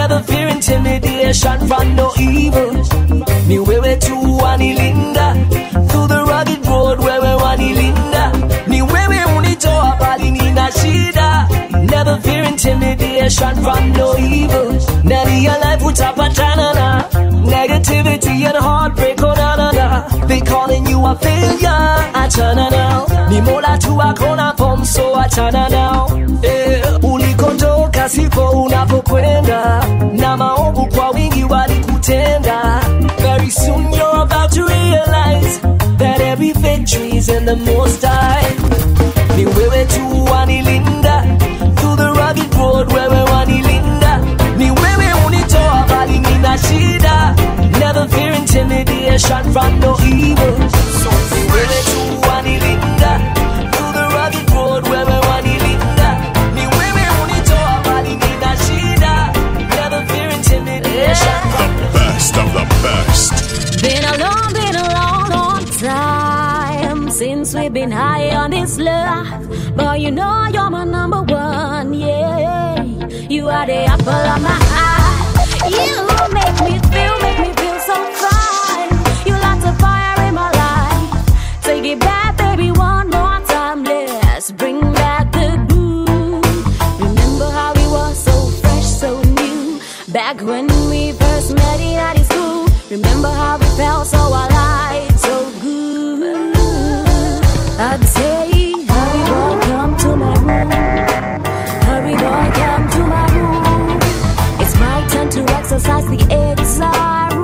never fear intimidation from no evil. Ni wewe tu wanilinda through the rugged road, wewe wanilinda. Ni wewe unitoa bali nina shida. Never fear intimidation from no evil. Ndani ya life utapatana na negativity and heartbreak, oh na na na. They calling you a failure, achana now. Ni mola tu akona form, so achana now. Eh, ulikotoka siko unapokwenda, na maovu kwa wingi walikutenda. Very soon you're about to realize that every victory is in the most high. Ni wewe tu wanilinda through the rugged road, wewe wanilinda. Ni wewe unitoa bali nina shida. Never fear intimidation from no evil. Ni wewe tu wanilinda through the rugged road, wewe wanilinda. Ni wewe unitoa bali nina shida. Never fear intimidation from Best of the best. Been a long, been a long, long time since we've been high on this life. But you know you're my number one, yeah. You are the apple of my eye. You make me feel, make me feel so fine. You light the fire in my life. Take it back, baby, one more time. Let's bring back the groove. Remember how we were so fresh, so new. Back when we first met in high school. Remember how we felt so alive, so good. I'd say, hurry boy, come to my room. Hurry boy, come to my room. It's my turn to exercise the exile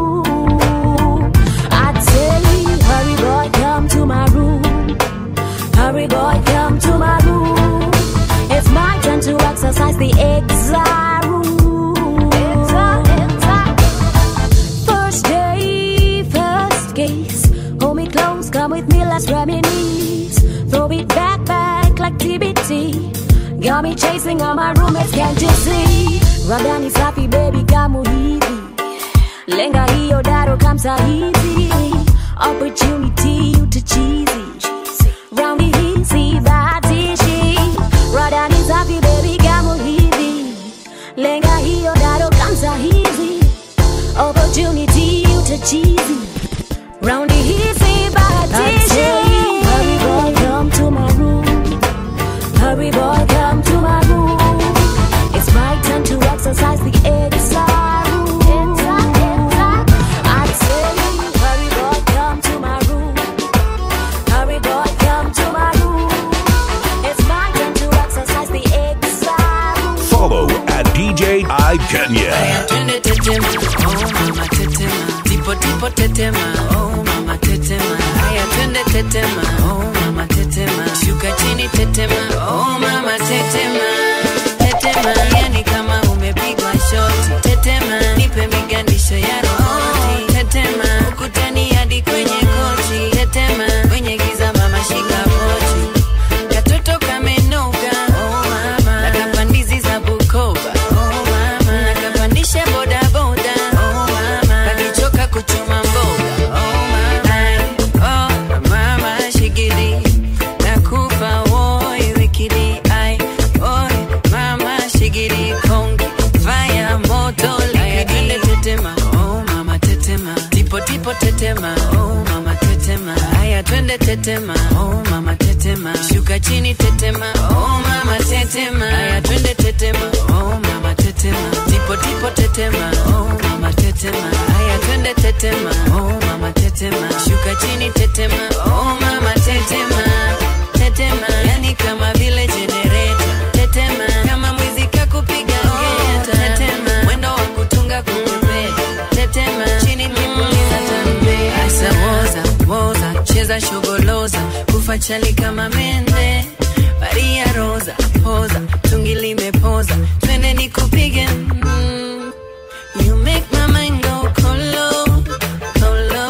rule. I'd say, hurry boy, come to my room. Hurry boy, come to my room. It's my turn to exercise the exile rule. First day, first case. Hold me close, come with me, let's reminisce. Throw it back, back like TBT. Got me chasing all my roommates, can't you see? Radani safi, baby, kamu hivi. Lenga hiyo daro kamsa hizi. Opportunity to cheesy. Roundy hizi, batishi. Radani safi, baby, kamu hivi. Lenga hiyo daro kamsa hizi. Opportunity to cheesy. Roundy hizi, batishi. Hurry boy, come to my room. Hurry boy, come to my room. It's my turn to exercise the exile rule. I say, hurry boy, come to my room. Hurry boy, come to my room. It's my turn to exercise the exile rule. Follow at DJ I Kenya. Twende tetema, oh mama tetema, tipo tipo tetema, oh mama tetema. Haya twende tetema, oh mama tetema, shuka chini tetema, oh mama tetema, tetema. Yani kama umepigwa shoti, tetema, nipe migandisho ya rohoni, tetema, ukutani hadi kwenye kochi, tetema, kwenye giza mama shika pochi, katoto kamenoga, oh mama, nakapandizi za Bukoba, oh mama, nakapandisha bodaboda, oh mama, kakichoka kuchuma mboga, oh mama, oh mama, shigidi, nakufa woi wikidi, ai, oi mama, shigidi kongi, fire moto likidi, tetema, oh mama tetema, tipo tipo tetema, oh mama tetema, haya twende tetema, oh mama tetema, shuka chini tetema, oh mama tetema, haya twende tetema, oh mama tetema, tipo tipo tetema, oh mama tetema, haya twende tetema, oh mama tetema, shuka chini tetema, oh mama tetema, tetema, yani kama vile generator, tetema, kama mwizi kakupiga ngeta, tetema, mwendo wa kutunga kupepea, tetema, chini nipuliza tambe, asa woza woza, cheza shogoloza, kufa chali kama mende, Maria Rosa poza, tungi limepoza, twende nikupige mm. You make my mind go kolo, kolo,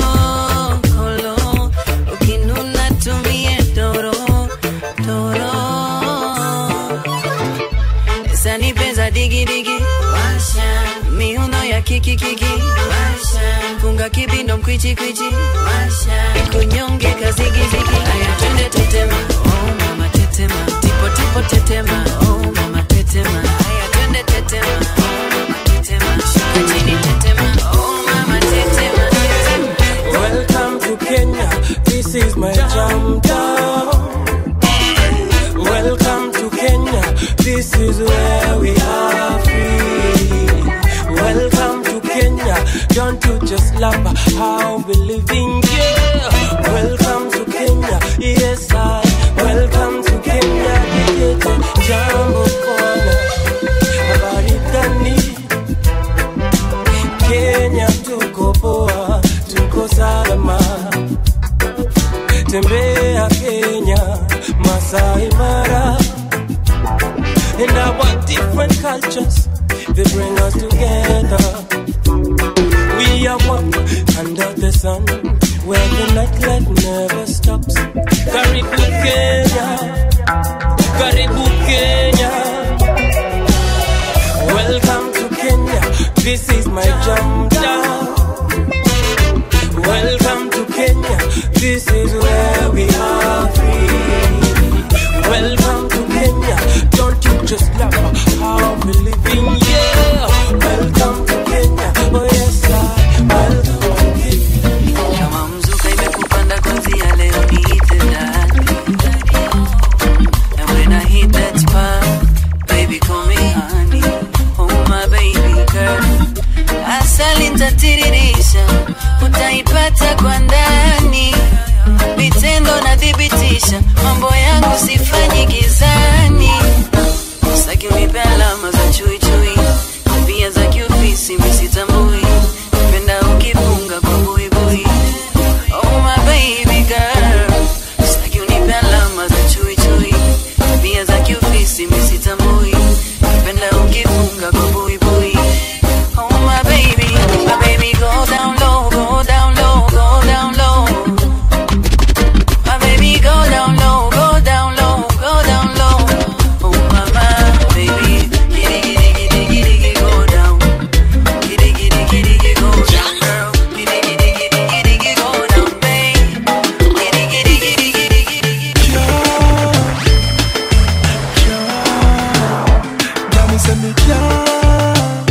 kolo. Ukinuna tumie doro, doro. Sani pesa digi digi, washa. Miuno ya kiki kiki, washa. Funga kibindo mkwichi kwichi, washa. Kunyonge kazigi zigi, aya twende tetema, oh mama tetema. Tipo tipo tetema, oh mama tetema. Aya twende tetema, oh mama tetema. jam down. Welcome to Kenya. This is where we are free. Welcome to Kenya. Don't you just love how we living? Yeah. Welcome to Kenya. Yes, I. Welcome to Kenya. Kijete jambo kona. Habari gani? Kenya tuko poa, tuko salama. Tembea Kenya, Masai Mara. And our different cultures, they bring us together. We are one under the sun, where the nightlife never stops. Karibu Kenya, Karibu Kenya. Welcome to Kenya, this is my jam down. Welcome to Kenya, this is where we are free. Welcome to Kenya, don't you just love how we living? Yeah, welcome to Kenya, oh yes, I welcome to Kenya. kama mzuka imekupanda kwanzia leo niite daddy. And when I hit that spot, baby call me honey. Oh my baby girl. Asali nitatiririsha, utaipata kwa ndani. Vitendo nathibitisha, mambo yangu sifanyi gizani. Sitaki unipe alama za chui chui, tabia za kiofisi misitambui. Napenda ukifunga kwa buibui. Oh my baby girl, sitaki unipe alama za chui chui, tabia za kiofisi misitambui. Napenda ukifunga kwa buibui. Oh my baby, my baby go down low, go down low, go down low. My baby go down low, go down low, go down low. Oh mama, baby, giddy giddy giddy giddy giddy go down. Giddy giddy giddy giddy go down, girl. Giddy giddy giddy giddy giddy go down, babe. Giddy giddy giddy giddy giddy giddy. Mommy send me can't.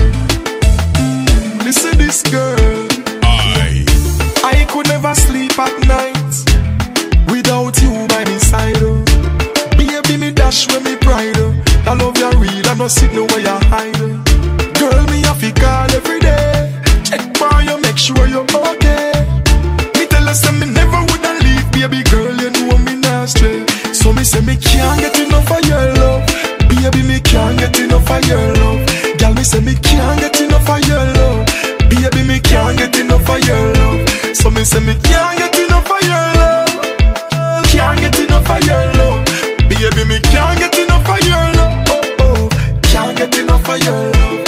Listen this girl. I. I could never sleep at night without you by my side. Oh. Baby, me dash when me pride. Oh. I love you real, I no sit no way you hide. Oh. Girl, me have to call every day. Check for you, make sure you're okay. Me tell her say me never woulda leave, baby girl. You know me not stray. So me say me can't get enough of your love. Baby, me can't get enough of your love. Girl, me say me can't get enough of your love. Baby, me can't get enough of your love. So me say me can't get enough of your love. Can't get enough of your love. Baby, me can't get enough of your love. Oh oh, can't get enough of your love.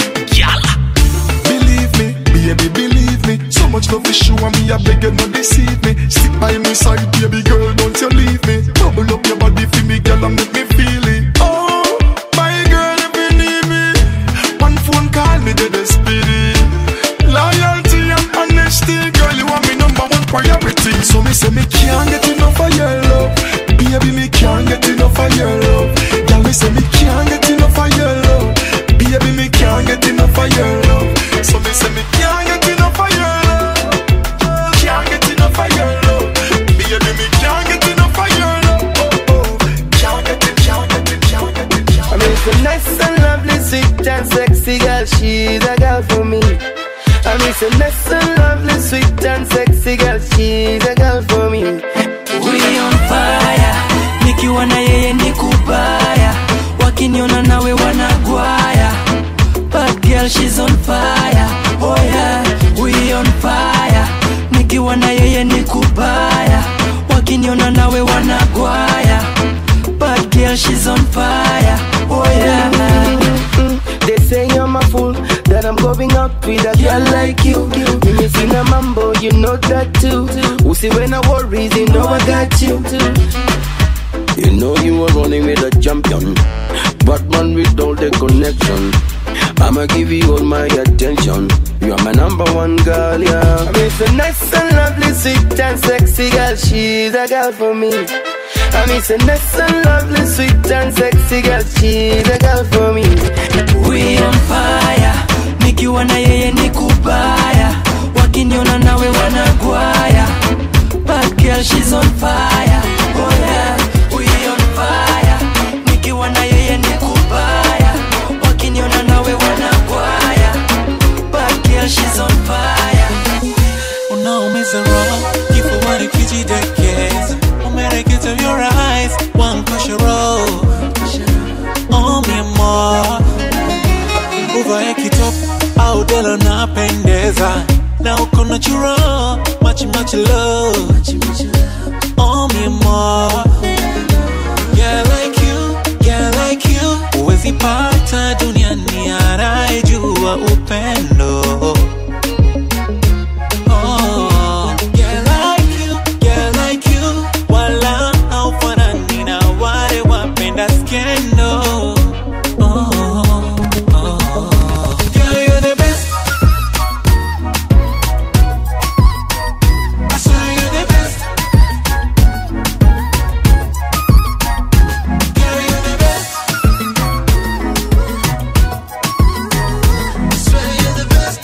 Believe me, baby, believe me. So much love is show me, I beg you not deceive me. Stick by my side, baby girl, don't you leave me. Bubble up your body for me, girl, and make me feel it. Oh, my girl, if you need me, one phone call me, dead spirit. Loyalty and honesty, girl, you are my number one priority. So me say me can't get enough of your love. Baby, me can't get enough of your love. Girl, me say me can't get enough of your love. Baby, me can't get enough of your love. So me say me can't get enough of your love. Can't get enough of your love. Baby, me can't get enough of your love. Oh, oh. Can't get it, can't get it, can't get it, can't I mean, so nice and lovely, sweet and sexy girl, she's a girl for me. I mean, so nice and lovely, sweet and sexy girl, she's a girl for me. We on fire, nikiwa na yeye ni kubaya, wakiniona nawe wanagwaya. Bad girl she's on fire, oh yeah, we on fire, nikiwa na yeye ni kubaya, wakiniona nawe wanagwaya. Bad girl she's on fire, oh yeah. They say I'm a fool, that I'm going out with a girl like you. When you sing a mambo, you know that too. Who see when I worries, you know I got you. You know you were running with a champion, Batman with all the connection. I'ma give you all my attention. You are my number one girl, yeah. I mean, so nice and lovely, sweet and sexy girl, she's a girl for me. I mean, so nice and lovely, sweet and sexy girl, she's a girl for me. We on fire, nikiwa na yeye ni kubaya, wakiniona nawe wanagwaya. Bad girl she's on fire oh yeah we on fire nikiwa na yeye ni kubaya wakiniona nawe wanagwaya bad girl she's on fire unaumiza roho kifuani kijidekeza umerekeza your eyes wankasharo oh mi amor uvae kitop au delo napendeza na uko natural much much love oh mi amor yeah like you yeah like you uwezi pata duniani anayejua upendo Oh, yeah, like you, yeah, like you. Wala haufanani na wale wapenda skendo. Oh, oh. Girl, you're the best. I swear you're the best. Girl, you're the best. I swear you're the best.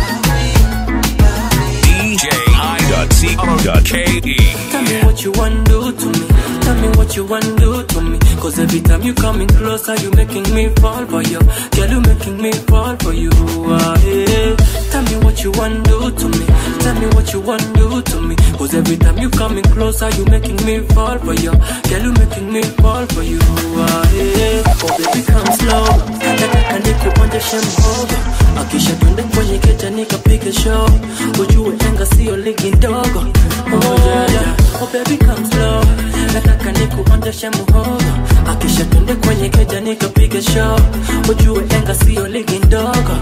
DJI.co.ke. Tell me what you want do to me. Tell me what you want do to me. Cause every time you coming closer, you making me fall for you. Girl, you making me fall for you. Ah, yeah. Tell me what you want do to me. Tell me what you want do to me. Cause every time you coming closer, you making me fall for you. Girl, you making me fall for you. Ah, yeah. Oh baby, come slow. Nataka nikuonyeshe mhogo. Akisha twende kwenye keja nikapige show. Ujue enga sio ligi ndogo. Oh yeah, yeah. Oh baby, come slow. Nataka nikuonyeshe mhogo. Akisha twende kwenye keja nikapige show. Ujue enga sio ligi ndogo.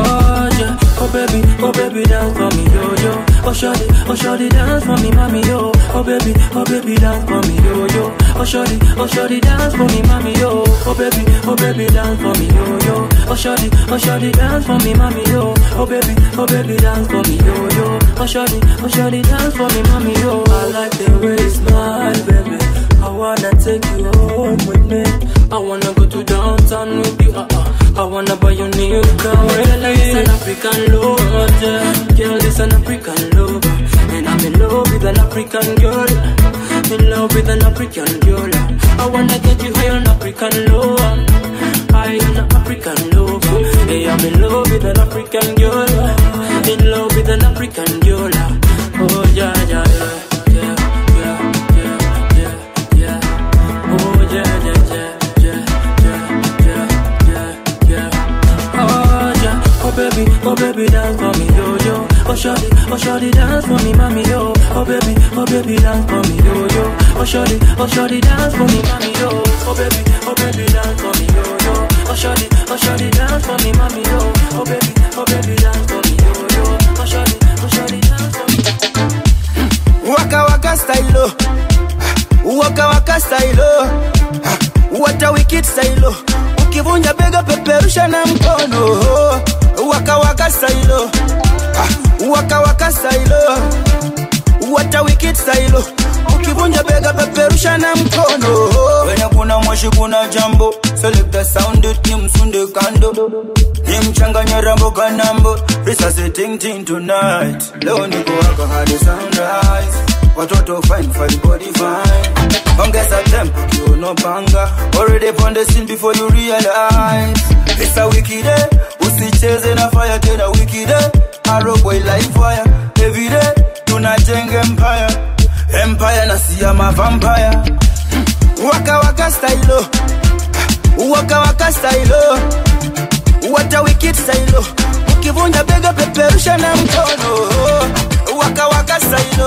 Oh yeah. Oh baby, oh baby, dance for me, yo yo. Oh shorty, oh shorty, dance for me, mommy, yo. Oh baby, oh baby, dance for me, yo yo. Oh shorty, oh shorty, dance for me, mommy, yo. Oh baby, oh baby, dance for me, yo yo. Oh shorty, oh shorty, dance for me, mommy, yo. Oh baby, oh baby, dance for me, yo yo. Oh shorty, oh shorty, dance for me, mommy, yo. I like the way you smile, baby. I wanna take you home with me. I wanna go to downtown with you. Uh-uh. I wanna buy you new car. Girl, this an African lover. Girl, this an African lover. And I'm in love with an African girl. In love with an African girl. I wanna get you high on African lover. High on African lover. Hey, I'm in love with an African girl. In love with an African girl. Oh yeah, yeah, yeah. Yeah, yeah, yeah, yeah, yeah. Oh yeah, yeah, yeah, yeah, yeah, yeah, yeah, yeah. Oh yeah, oh baby, oh baby, dance for me, yo yo. Oh shorty, oh shorty, dance for me, mommy, yo. Oh baby, oh baby, dance for me, yo yo. Oh shorty, oh shorty, dance for me, mommy, yo. Oh baby, oh baby, dance for me, yo yo. Oh shorty, oh shorty, dance for me, mommy, yo. Oh baby, oh baby, dance for me, yo yo. Oh shorty, oh shorty, dance for me. waka waka style waka waka style wata wicked style ukivunja bega peperusha na mkono waka waka style waka waka style wata wicked style ukivunja bega peperusha na mkono wenye kuna moshi kuna jambo select the sound it ni msunde kando ni mchanganya rambo kanambo risasi ting ting tonight leo niko waka hadi sunrise watoto fine fine body fine ongeza tempo kiuno panga already on the scene before you realize it's a wicked day usicheze na fire tena wicked day arrow boy like fire every day tunajenga empire empire na siama vampire waka waka style waka waka style wata wicked style ukivunja bega peperusha na mkono waka waka style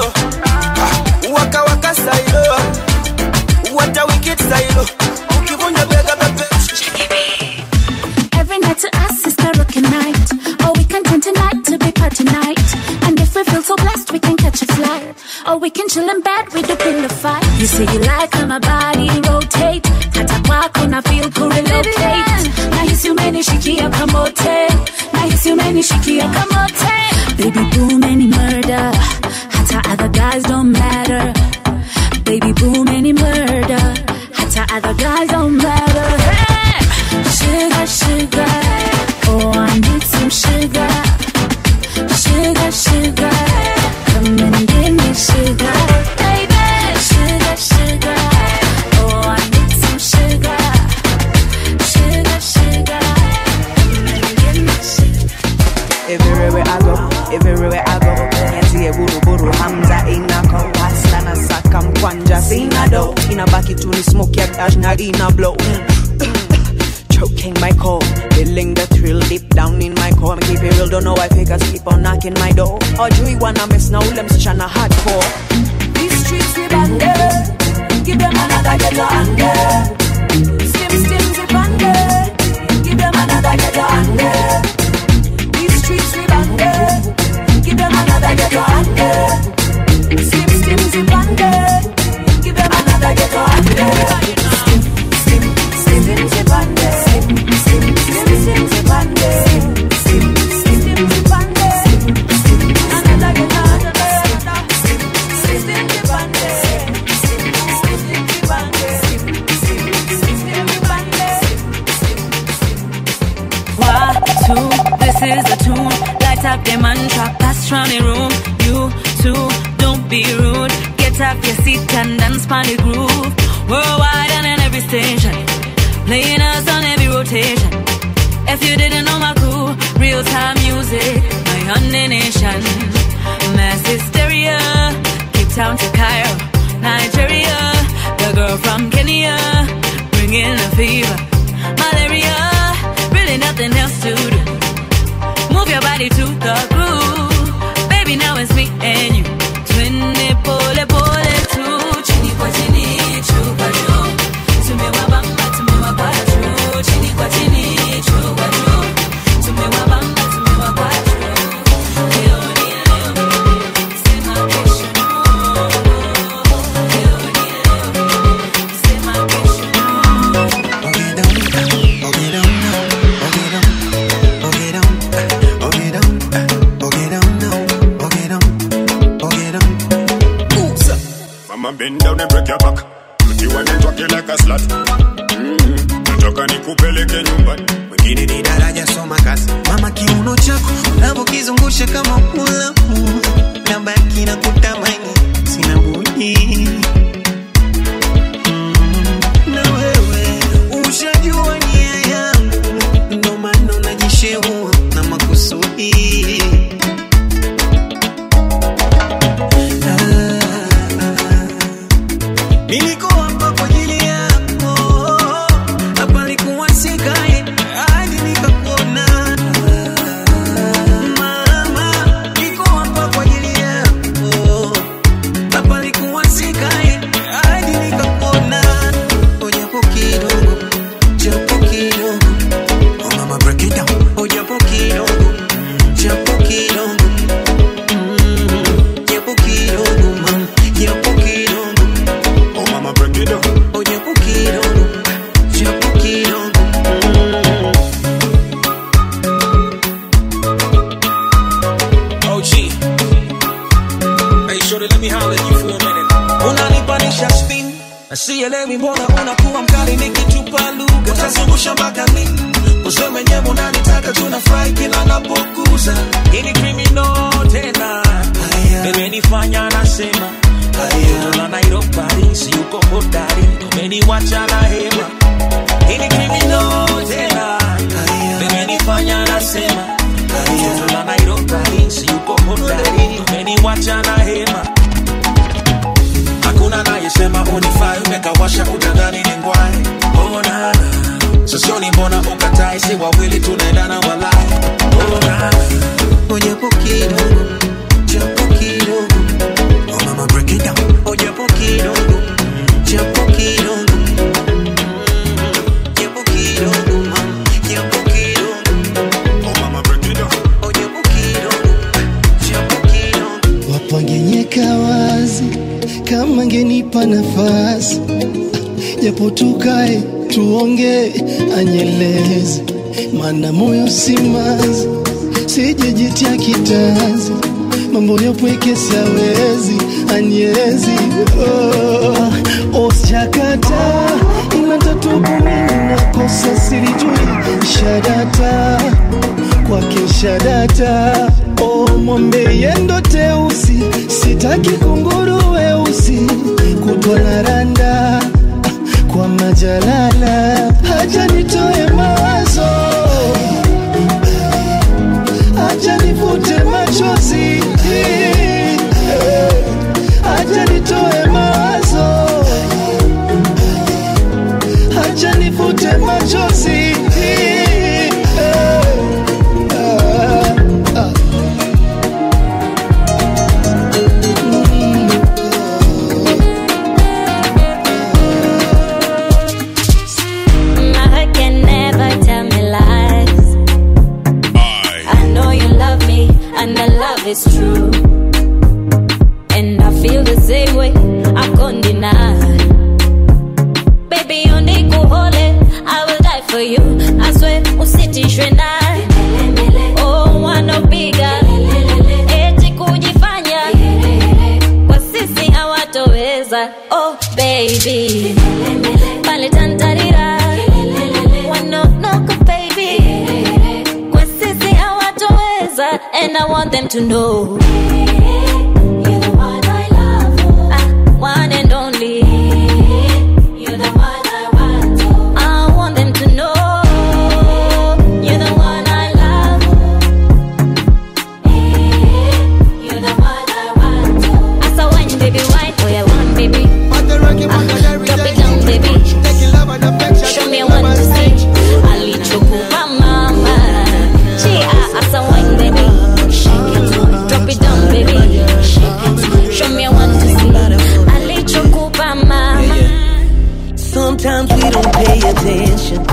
waka waka style wata wicked style ukivunja bega peperusha Every night to us is karaoke night. Oh, we can turn tonight to be party night. And if we feel so blessed, we can catch a flight. Or we can chill in bed with a pillow fight. You say you like how my body rotate. Hata kwako na feel kurelocate. Nahisi umenishikia kamote. Nahisi umenishikia kamote. Baby boom any murder. Hata other guys don't matter. Baby boom any murder. Hata other guys don't matter. Hey! Sugar, sugar. Oh, I need some sugar. Sugar, sugar. Come and give me sugar. Baby, inabaki tu ni smoke ya dash na ina blow choking my core, feeling the thrill deep down in my core. Me keep it real, don't know why fakers keep on knocking my door. Hawajui wana mess na ule msichana hardcore. These streets we banded, give them another ghetto under. Stim stim zip under, give them another ghetto under. These streets we banded, give them another ghetto under. Stim stim zip under, give them another ghetto under. Stim stim stim zip under. Stim stim stim stim zip under. Stim stim stim zip under. Stim another ghetto under. Stim stim stim zip under. Stim stim stim zip under. Stim stim stim zip under. One, two, this is the tune. Light up the mantra, pass round the room. You too, don't be rude. Get up your seat and dance on the groove. Worldwide and in every station, playing us on every rotation. If you didn't know my crew, real time music, my honey nation. Mass hysteria, Cape Town to Cairo, Nigeria. The girl from Kenya, bringing the fever, malaria really nothing else to do. Move your body to the groove. Baby, now it's me and you. Twinny pole pole tu. Chini kwa chini, chupa juu. Tumewabamba, tumewapa juu. Chini kwa chini, chupa juu. Tumewabamba, tumewapa juu. Leo ni leo, sema kesho. Leo ni leo, sema kesho. Mama bend down and break your back. Put you on it walking like a slut. Mm-hmm. Nataka nikupeleke nyumbani. mwingine ni daraja soma kazi mama kiuno chako unavyokizungusha kama mulamu na baki na kutamani sina budi Mm, na wewe ushajua nia yangu ndo maana unajishehua na makusudi Nilikuwa hapa kwa ajili yako, hapa nilikuwa sikae hadi nikakuona. Mama, nilikuwa hapa kwa ajili yako, hapa nilikuwa sikae hadi nikakuona. Oh, japo kidogo, japo kidogo. Oh, mama, break it down. Oh, japo kidogo, japo kidogo. Mm, japo kidogo, mama, japo kidogo. Oh mama break it down. Oh, japo kidogo, japo kidogo. Mm. OG. Hey, shorty, let me holler at you for a minute. unanipanisha spin sielewi mbona unakuwa mkali nikitupa lugha utazungusha mpaka lini useme mwenyewe unanitaka tunafurahi kila napokuza ini krimino tena imenifanya nasema Toto la Nairobi si uko hodari umeniwacha na hema ini krimino tena imenifanya nasema Toto la Nairobi si uko hodari umeniwacha na hema hakuna nayesema unifai umekawasha utadhani ni ngwai onana sosioni mbona ukatai si wawili tunaendana walai onana japo kidogo japo kidogo oh mama break it down oh japo kidogo japo kidogo japo kidogo mama japo kidogo Oh mama break it down. oh japo kidogo japo kidogo wapangenyeka wazi kama ngenipa nafasi japo tukae tuongee anyelezi mana moyo simazi sijejitia kitanzi mambo yapweke siawezi anyezi oh, osjakata inatatukumini nakosa silijui shadata kwake shadata oh, mwambe yendo teusi sitaki kunguru weusi kutwa na randa kwa majalala haja nitoe mawazo haja nivute machozi haja nitoe mawazo nifute machozi Eh, ah, ah. My heart can never tell me lies. I know you love me, and the love is true. And I feel the same way, I can't deny. Baby, you need to hold it, I will die for you. I swear, usitishwe naye. Oh, wanna bigger. Eti kujifanya. Kwa sisi hawatoweza. Oh, baby. Pale tantarira. Wanonoka, baby. Kwa sisi hawatoweza. And I want them to know. You're the one I love. Ah, one and only. You're the one I want. I want them to know. You're the one I love. You're the one I want. I saw wine, baby, wine. Oh, yeah, one, baby. Ah, drop it down, baby. Show me what to see. Alichokupa mama. She, ah, I saw wine, baby. Drop it down, baby. Show me what to see. Alichokupa mama. Sometimes we don't pay attention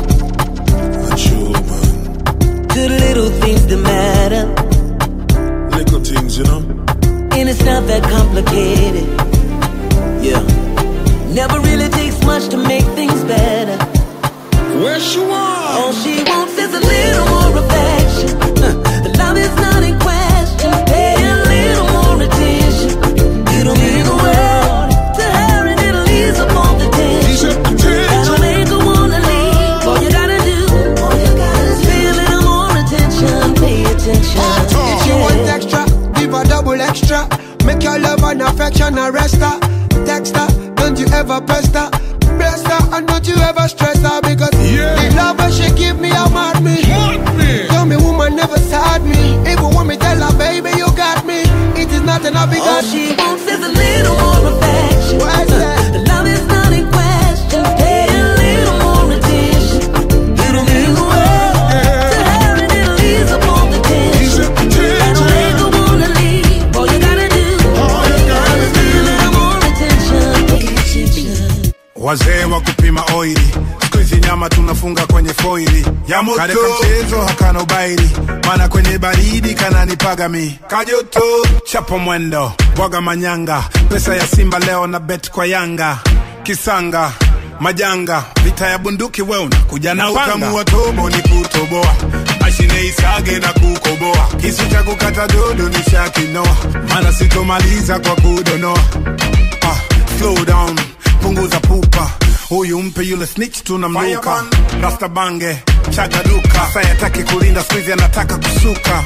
to the little things that matter. Little things, you know. And it's not that complicated. Yeah. Never really takes much to make things better. Where she want? All she wants is a little more affection. Uh, the love is not in question. Pay a little more attention. It'll mean the world to her and it'll ease up all the tension. That'll make her wanna leave. All you gotta do, all you gotta do, pay a little more attention. Pay attention. If you want extra, give a double extra. Make your love and affection a rest her. Text her, don't you ever pest her. Bless her and don't you ever stress her because the love when she give me, I mad me. Tell me woman never sad me. Even when me tell her, baby, you got me. It is not enough because All she wants is a little more affection. Why is that? The love is not in question. Pay a little more attention. It'll mean the world to her and it'll ease up all the tension. That'll make her wanna leave. All you gotta do, all you gotta do, pay a little more attention. Pay attention. wazee wa kupima oili siku hizi nyama tunafunga kwenye foili Ya moto. Kale kamchezo hakana ubaili mana kwenye baridi kananipaga mi kajoto chapo mwendo bwaga manyanga pesa ya simba leo na bet kwa yanga kisanga majanga vita ya bunduki we unakuja na na panga. utamu wa tobo ni kutoboa mashine isage na kukoboa kisu cha kukata dodo ni shakinoa mana sitomaliza kwa kudonoa ah, slow down punguza pupa huyu mpe yule snitch tunamluka rasta bange chaga duka sayataki kulinda skuizi anataka kusuka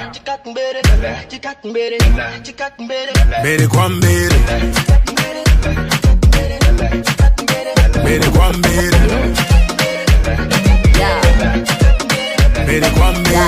mbele kwa mbele mbele kwa mbele mbele kwa mbele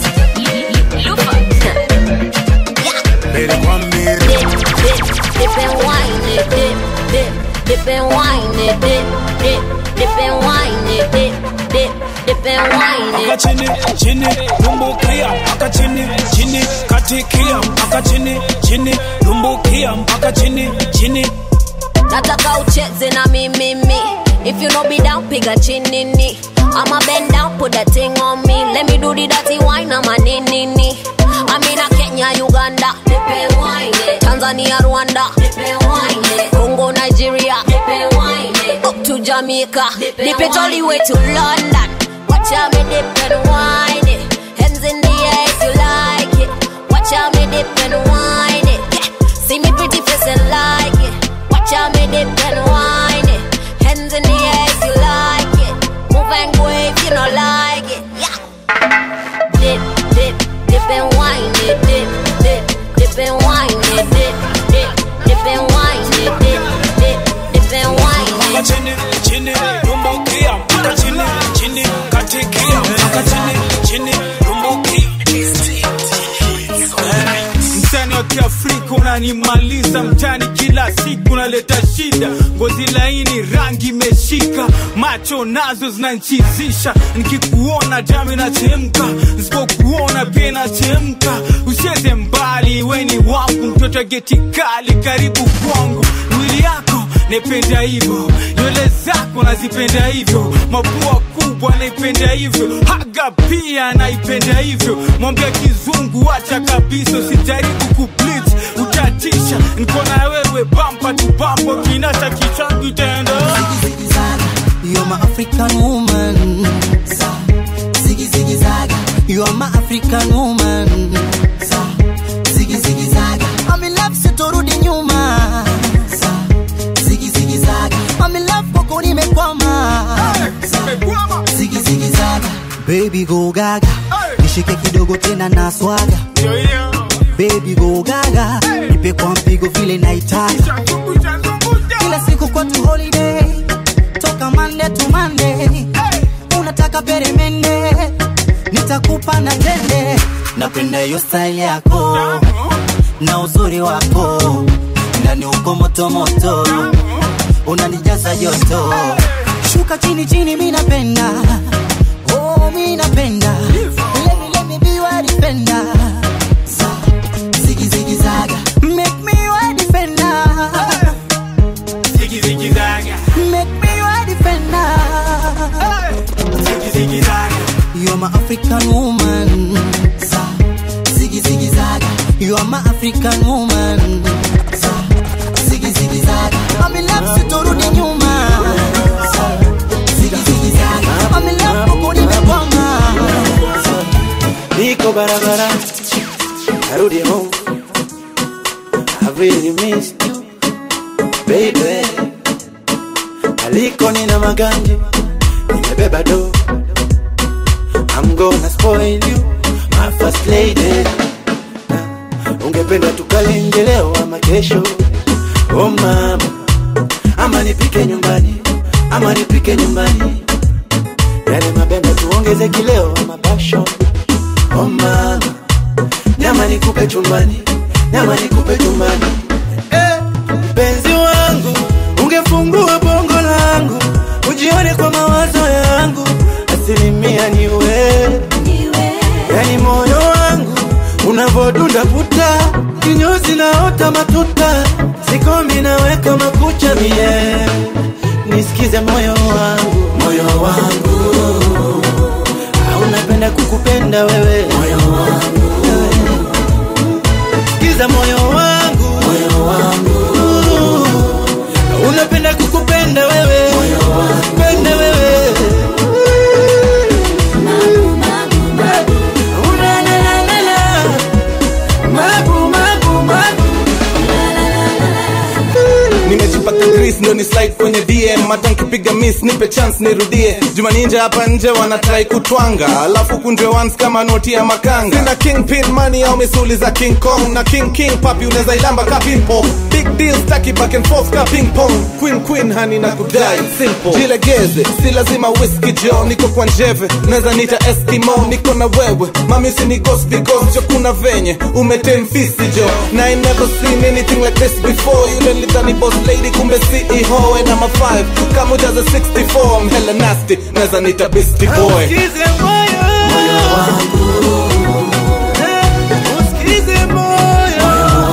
mbele kwa mbele Dip and wine it, dip, dip, dip and wine it, dip, dip, dip and wine it, dip, dip, dip and wine mpaka it. chini chini lumbukia mpaka chini chini katikia mpaka chini chini lumbukia mpaka chini chini Nataka ucheze na mimi mi. If you no be down, piga chini ni. I'ma bend down, put that thing on me. Let me do the dirty wine, I'm a nini ni. I'm in a Kenya, Uganda, nipe wine. Tanzania, Rwanda, nipe wine. Congo, Nigeria, nipe wine. Up to Jamaica, dip it all the way to London. Watch out me dip and wine it. Hands in the air if you like it. Watch out me dip and wine it. Yeah. See me pretty face and like it. Watch out me dip and wine it. Hands in the air if you like it. Move and go if you don't like it. Yeah. Dip, dip, dip and wine it. Dip, dip, dip and wine it. Dip, dip, dip and wine it. Dip, dip, dip and wine mpaka it. chini chini lumbukia mpaka chini chini katikia mpaka chini chini lumbukia msanii wa kiafrika wako nanimaliza mtani kila siku naleta shida ngozi laini rangi imeshika macho nazo zinanchizisha nikikuona damu inachemka nisipokuona pia inachemka usieze mbali weni wangu mtoto wa geti kali karibu kwangu mwili yako naipenda hivyo nywele zako nazipenda hivyo mapua kubwa naipenda hivyo haga pia naipenda hivyo mwambia kizungu acha kabisa usijaribu kublit utatisha niko na wewe bampa tu bampa kinata kichangu itaenda You're my African woman. Ziggy ziggy zaga. You are my African woman. Ziggy ziggy zaga. I'm in love sitorudi nyuma. Ziggy ziggy zaga. I'm in love kwako nimekwama. Ziggy ziggy zaga. Baby go gaga. Nishike kidogo tena na swaga. Baby go gaga. Nipe kwa mpigo vile naitaka. Kila siku kwetu holiday toka Monday to Monday. Unataka peremende, nitakupa na tende. Napenda hiyo style yako na uzuri wako, ndani uko moto moto, unanijaza joto. Shuka chini chini, mi napenda oh, mi napenda let me let me be your defender. Ziggy ziggy zaga, make me your defender. Ziggy ziggy zaga. Make me your defender. Ziggy ziggy zaga. You are my African woman. Ziggy ziggy zaga. You are my African woman. Ziggy ziggy zaga. I'm in love sitorudi nyuma. Ziggy ziggy zaga. I'm in love kuku nimekwama. niko barabara narudi home I really missed you baby aliko nina maganje nimebeba do I'm gonna spoil you my first lady ungependa tukalenge leo ama kesho oh mama ama nipike nyumbani ama nipike nyumbani yale mabenda tuongeze kileo ama passion oh mama nyama nikupe chumbani nyama nikupe chumbani eh, mpenzi wangu ungefungua bongo langu ujione kwa mawazo yangu asilimia ni wewe yani moyo wangu unavodunda puta kinyozi naota matuta sikomi naweka makucha mie nisikize moyo wangu moyo wangu unapenda kukupenda wewe moyo wangu sikiza moyo wangu moyo wangu unapenda kukupenda wewe moyo wangu penda wewe Ula-la-la-la-la. Mabu, mabu, mabu. nimejipaka gris ndo ni slide kwenye dm hata nkipiga miss nipe chance nirudie juma ninja hapa nje wanatrai kutwanga alafu kunjwe once kama noti ya makanga sina king pin money au misuli za king kong na king king papi unaweza ilamba ka pimpo big deal staki back and forth ka ping pong queen queen hani na kudai simple jilegeze si lazima whisky jo niko kwa njeve naweza nita eskimo niko na wewe mami usini ghost because jo kuna venye umetemfisi jo na I never seen anything like this before yule nilidhani boss lady kumbe CEO and I'm a 5 kama ujaza 64 I'm hella nasty naweza nita beastie boy Usikize moyo Usikize moyo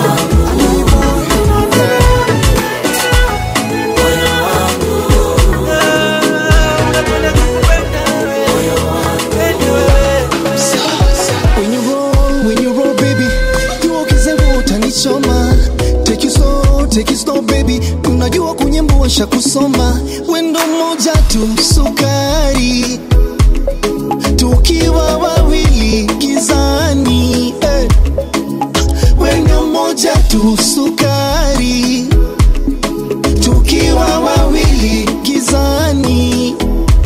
When you roll, when you roll, baby, you ukizembe utanichoma. Take you slow, take it slow, baby. Unajua kunyembua sha kusoma. Wendo moja tu sukari, tukiwa wawili gizani. Eh. Wendo moja tu sukari, tukiwa wawili gizani.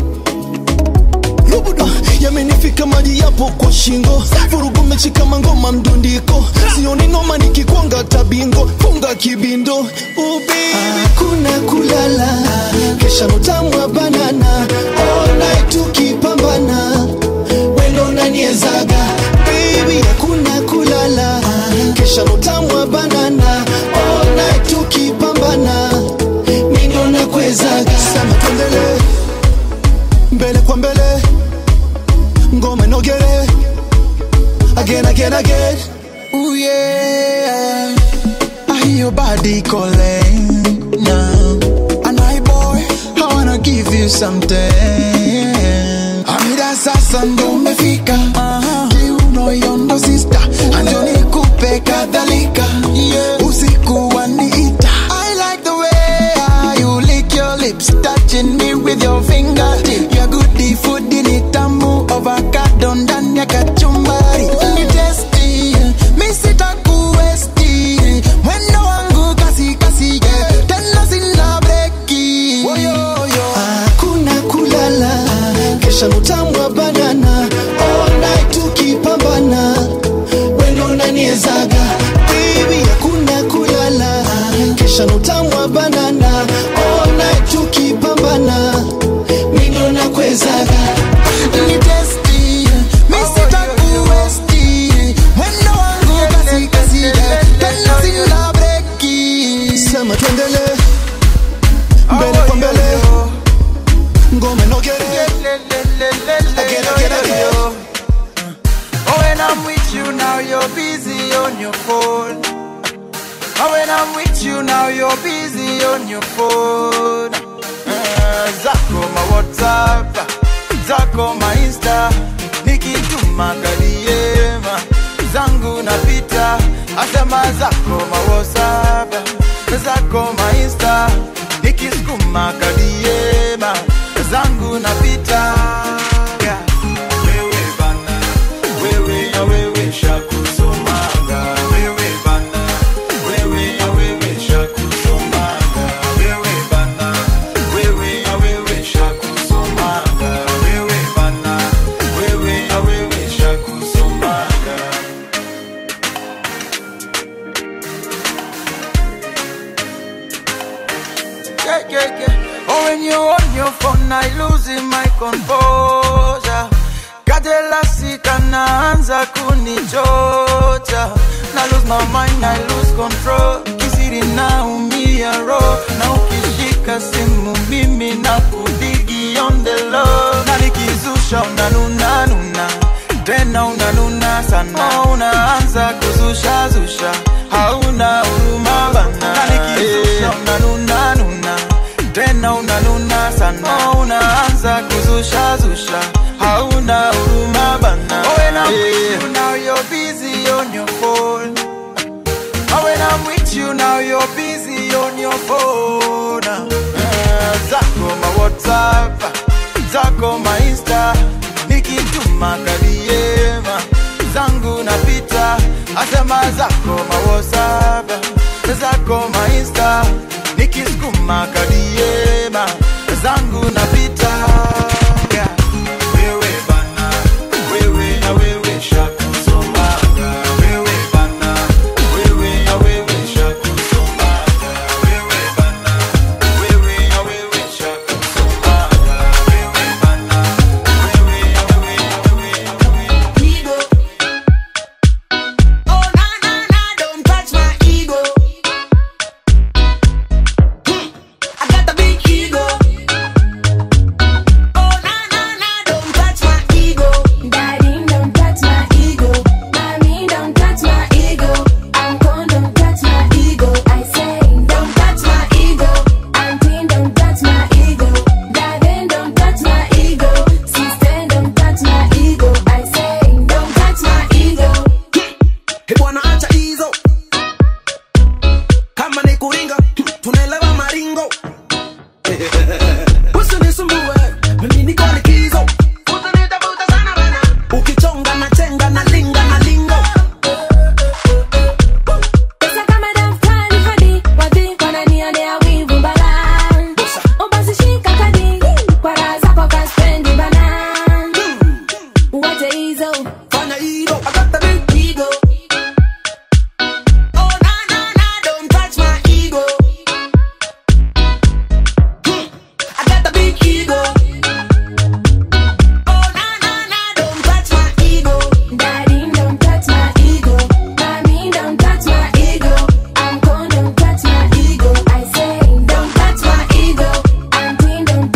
Rubuda yamenifika maji yapo kwa shingo, vurugu mechi kama ngoma mdundiko, sioni noma nikikwanga tabingo, funga kibindo ubi hakuna kulala, kesha notamwa banana all night tukipambana, wendo naniezaga baby, hakuna kulala, kesha notamwa banana sema tuendele mbele kwa mbele ngoma inogere again again again Ooh yeah, I hear your body calling now. And I boy, I wanna give you something. Amida sasa ndo umefika, kiuno yondo sister, anjo nikupe kadhalika, usiku waniita. I like the way you lick your lips, touching me with your fingertip. Your goodie food ni tamu, avocado ndani ya kachumbari. Ni tasty, mi sitakuwesti. Mwendo wangu kasi kasi, yeah. tena sina breki. hakuna kulala kesha mutamwa banana all night tukipambana wendo unaniezaga baby hakuna kulala kesha mutamwa banana all night tukipambana mindo nakwezaga Ni tasty, mi sitakuwesti. Mwendo wangu kasi kasi, yeah. tena sina breki. sema tuendele mbele kwa mbele ngoma inogere again again again Oh, when I'm with you now, you're busy on your phone. Oh, when I'm with you now, you're busy on your phone. Uh, zako ma WhatsApp, zako ma Insta, nikituma kadiema zangu napita, asema zako ma WhatsApp, zako ma Insta, nikisukuma kadiema zangu napita. Yeah. Wewe bana, wewe ya wewe shakusomaga. Wewe bana, wewe ya wewe shakusomaga. Wewe bana, wewe ya wewe shakusomaga. Wewe bana, wewe ya wewe shakusomaga. Yeah, yeah, yeah. Oh, when you on your phone, I losing my composure. Kadela sita naanza kunichocha. Na lose my mind, I lose control. Kisiri naumia roho. Na ukishika simu mimi na kudigi on the low. Na nikizusha unanuna nuna. Tena unanuna sana. Unaanza kuzusha zusha. Hauna huruma bana. Na nikizusha unanuna nuna tena unanuna sana unaanza kuzusha zusha hauna huruma bana oh, when I'm with you now you're busy on your phone oh, when I'm with you now you're busy on your phone uh, zako ma whatsapp zako ma insta nikituma kadiema zangu napita asema zako ma whatsapp zako ma insta nikisukuma kadiema zangu napita yeah. wewe bana wewe ya wewe shakusomaga wewe bana wewe ya wewe shakusomaga wewe bana wewe ya wewe shakusomaga wewe bana wewe ya wewe ya wewe Ego. Oh na na na, don't touch my ego. Hmm, I got the big ego. Oh na na na, don't touch my ego. Daddy, don't touch my ego. Mommy, don't touch my ego. Uncle, don't touch my ego. I say, don't touch my ego. Auntie, don't touch my ego. Daddy, don't touch my ego. Sister, don't touch my ego. I say, don't touch my ego. He bwana acha hizo kama ni kuringa tunaelewa maringo usinisumbue mimi niko likizo usinitafuta sana bana ukichonga na chenga na linga na lingo Pesa kama daftari hadi wadhi wananionea wivu bala. Oh, basi shika kadi kwa raha zako kaspendi bana. Wache hizo. fanya hilo I got the big ego. Oh na na na, don't touch my ego. Hmm, I got the big ego. Oh na na na, don't touch my ego. Daddy, don't touch my ego. Mommy, don't touch my ego. Uncle, don't touch my ego. I say, don't touch my ego. Auntie, don't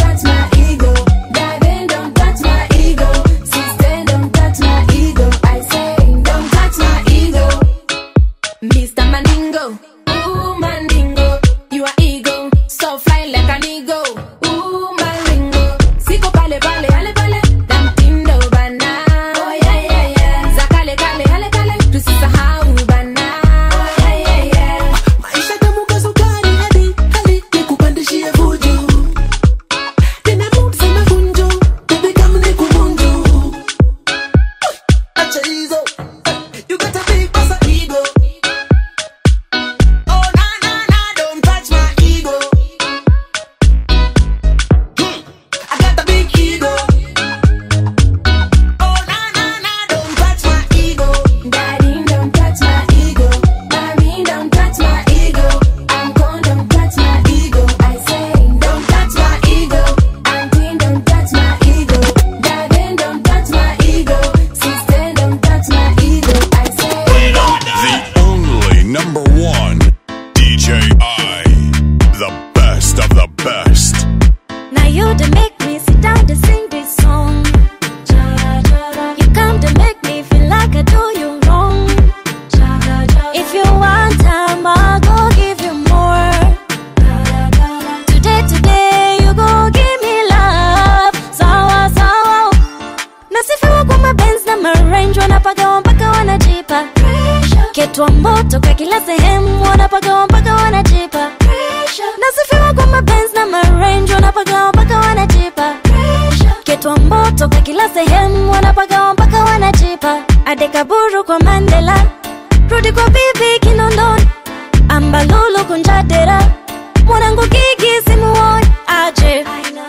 come to make me sit down to sing this song. You come to make me feel like I do you wrong. If you want time, I'll go give you more. Today, today, you go give me love. Sawa, sawa. Nasifiwa kwa mabenz na marange wanapagawa mpaka wanajipa ketwa moto kwa kila sehemu wanapagawa mpaka wanajipa nasifiwa kwa mabenz na marange wanapagawa mpaka wanajipa ketwa moto kwa kila sehemu wanapagawa mpaka wanajipa adekaburu kwa mandela rudi kwa bibi kinondoni ambalulu kunjadera mwanangu gigi simuoni aje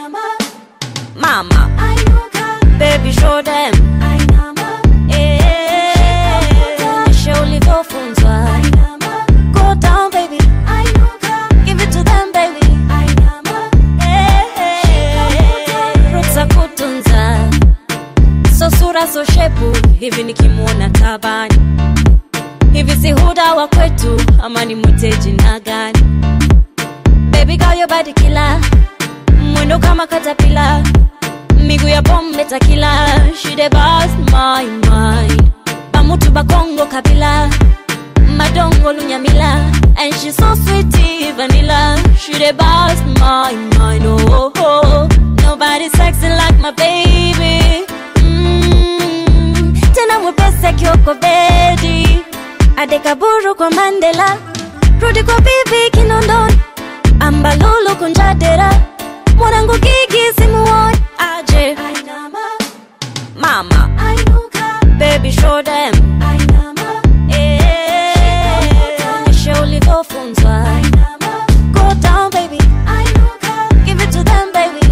mama baby show them Eh, show ulivyofunzwa go down baby give it to them baby Eh, ruksa kutunza so sura so shepu hivi nikimwona tabani hivi si huda wa kwetu ama ni mwite jina gani baby girl your body killer mwendo kama katapila miguu ya pombe takila she the boss my mind bamutu bakongo kabila madongo lunyamila and she so sweet vanilla she the boss my mind oh, oh, oh. nobody sexy like my baby mm, tena mwepesi akioko bedi adekaburu kwa mandela rudi kwa bibi kinondoni ambalulu kunjadera mwanangu gigi simuoni aje mama baby show them Eh, show ulivyofunzwa go down baby give it to them baby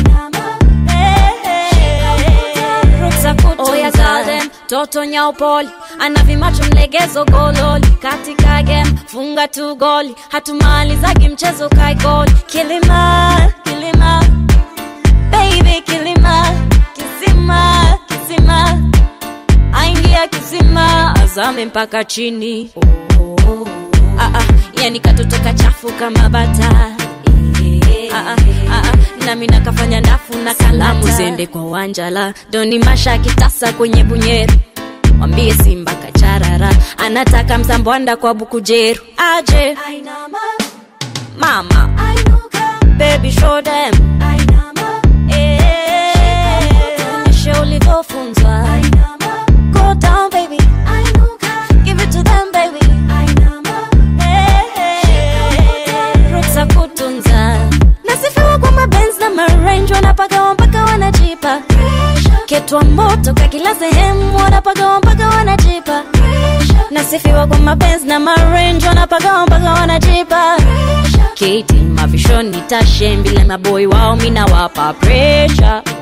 Eh, ruksa kutunza. Oh, yeah, garden, toto nyaupoli ana vimacho mlegezo gololi katika game funga tu goli hatumalizagi mchezo kaigoli kilima kilima baby kilima kisima kisima aingia kisima azame mpaka chini oh, ah, ah, yani katoto kachafu kama bata Ah, ah, ah, ah, nami nakafanya ndafu na kalamu zende kwa wanjala doni masha kitasa kwenye bunyeru mwambie simba kacharara anataka msambwanda kwa bukujeru aje mama baby show them Eh, show ulivyofunzwa go down baby give it to them baby Eh, ruksa kutunza nasifiwa kwa mabenz na marange wanapagawa mpaka wanajipa ketwa moto kwa kila sehemu wanapagawa mpaka wanajipa nasifiwa kwa mapenzi na marange wanapagawa mpaka wanajipa kiti mavishoni tashe mbile maboi wao mina wapa presha